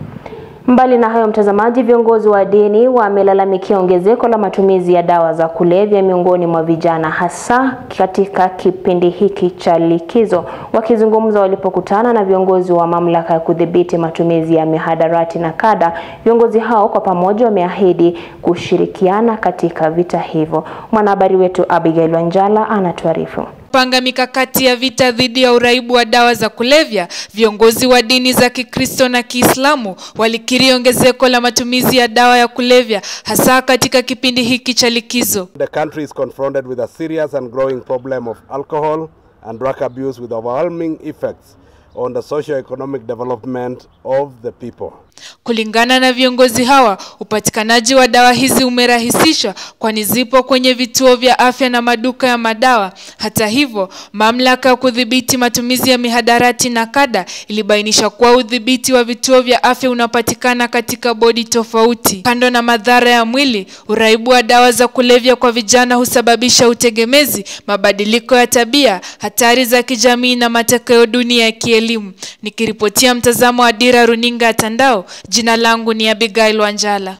Mbali na hayo, mtazamaji, viongozi wa dini wamelalamikia ongezeko la matumizi ya dawa za kulevya miongoni mwa vijana hasa katika kipindi hiki cha likizo. Wakizungumza walipokutana na viongozi wa mamlaka ya kudhibiti matumizi ya mihadarati na kada, viongozi hao kwa pamoja wameahidi kushirikiana katika vita hivyo. Mwanahabari wetu Abigail Wanjala anatuarifu. Panga mikakati ya vita dhidi ya uraibu wa dawa za kulevya, viongozi wa dini za Kikristo na Kiislamu walikiri ongezeko la matumizi ya dawa ya kulevya hasa katika kipindi hiki cha likizo. The country is confronted with a serious and growing problem of alcohol and drug abuse with overwhelming effects on the socio-economic development of the people. Kulingana na viongozi hawa, upatikanaji wa dawa hizi umerahisishwa kwani zipo kwenye vituo vya afya na maduka ya madawa. Hata hivyo, mamlaka ya kudhibiti matumizi ya mihadarati na kada ilibainisha kuwa udhibiti wa vituo vya afya unapatikana katika bodi tofauti. Kando na madhara ya mwili, uraibu wa dawa za kulevya kwa vijana husababisha utegemezi, mabadiliko ya tabia, hatari za kijamii na matokeo duni ya kielimu. Nikiripotia mtazamo wa Dira Runinga ya Tandao, jina langu ni Abigail Wanjala.